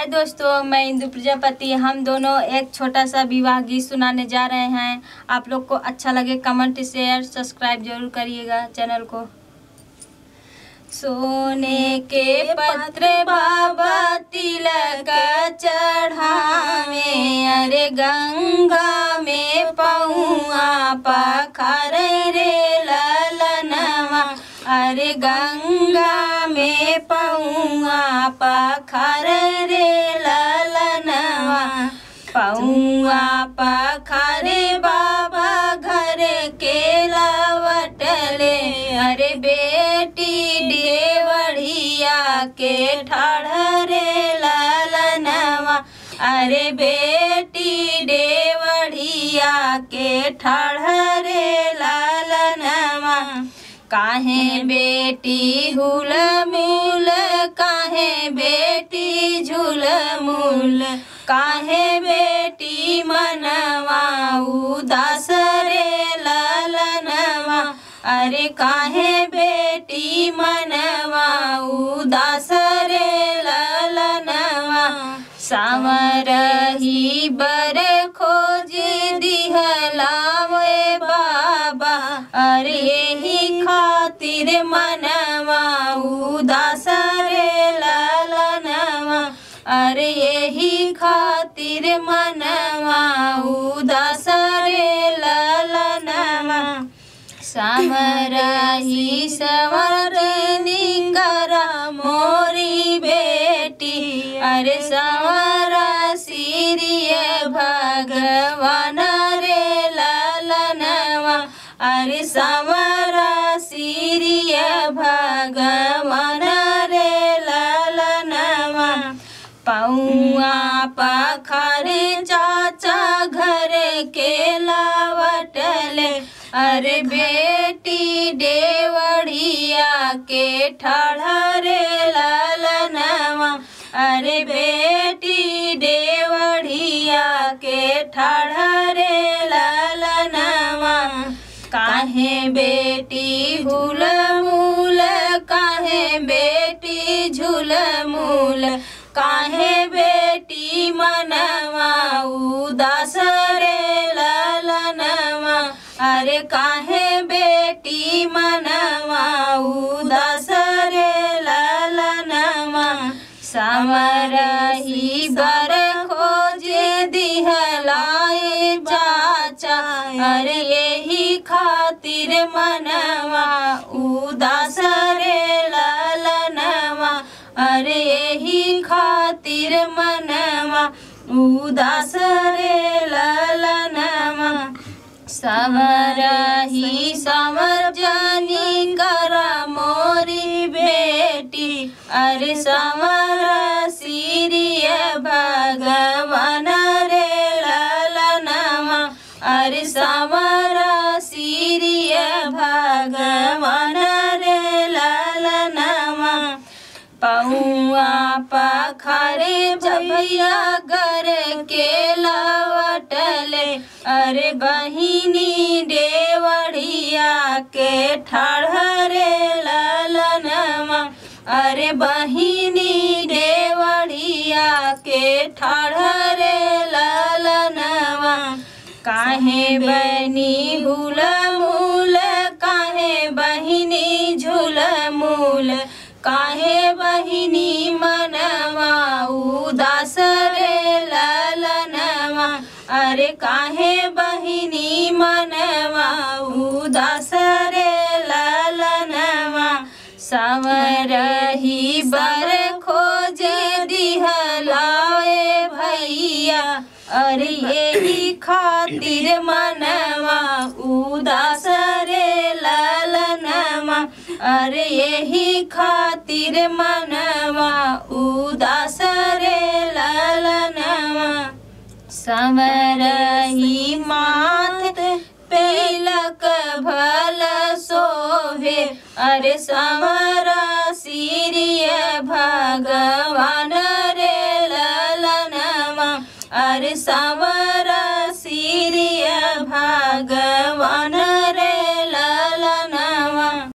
हाय दोस्तों मैं इंदु प्रजापति हम दोनों एक छोटा सा विवाह गीत सुनाने जा रहे हैं आप लोग को अच्छा लगे कमेंट शेयर सब्सक्राइब जरूर करिएगा चैनल को सोने के पत्र बाबा तिलक चढ़ावे अरे गंगा में पौआ पखार रे ललनवा अरे गंगा में पौआ पखार रे ललनवा पौआ पखारे बाबा घर के लवटले अरे बेटी देवढ़िया के ठाढ़रे ललनवा अरे बेटी देवढ़िया के ठाढ़रे ललनवा काहे बेटी हुल मूल काहे बेटी झूल मूल काहे बेटी मनवा उदास रे ललनवा अरे काहे बेटी मनवा उदास रे ललनवा सामरही बर खोज दिहलावे बाबा अरे ही खातिर मनवा उदास रे ललनवा अरे यही खातिर मनवा उदास रे ललनवा समरही सवर निकरा मोरी बेटी अरे सवर सिरिय भगवान रे ललनवा अरे सवर सिरिय भगवान रे ललनवा पौआ पखारे चाचा घर के लावटले अरे बेटी देवढ़िया के ठाढ़रे ललनवा अरे बेटी देवढ़िया के ठाढ़रे ललनवा काहे बेटी हुल मूल काहे बेटी झूल मूल काहे बेटी मनवा उदास रे ललनवा अरे काहे बेटी मनवा उदास रे ललनवा समरही बर खोजे दिहलाए चाचा अरे यही खातिर मनवा उदास रे ललनवा अरे यही खातिर मनवा उदास रे ललनवा समरही समर जानी करा मोरी बेटी अरे समर सिरिय भगवान रे ललनवा अरे समर सिरिय भगवान रे ललनवा पौआ पखारे भैया घर के लवटले अरे बहिनी देवढ़िया के ठाढ़रे ललनवा अरे बहिनी देवढ़िया के ठाढ़रे ललनवा काहे बनी भूल मूल काहे बहिनी झूल मूल काहे बहिनी मनवा उदास रे ललनवा अरे काहे बहिनी मनवा उदास रे ललनवा सवरही बर खोजे दिहलाए भैया अरे यही खातिर मनवा उदास रे ललनवा अरे यही खातिर मनवा उदास रे ललनवा समरही मात पेलक भल सोहे अरे समरा सिरिय भगवान रे ललनवा अरे समर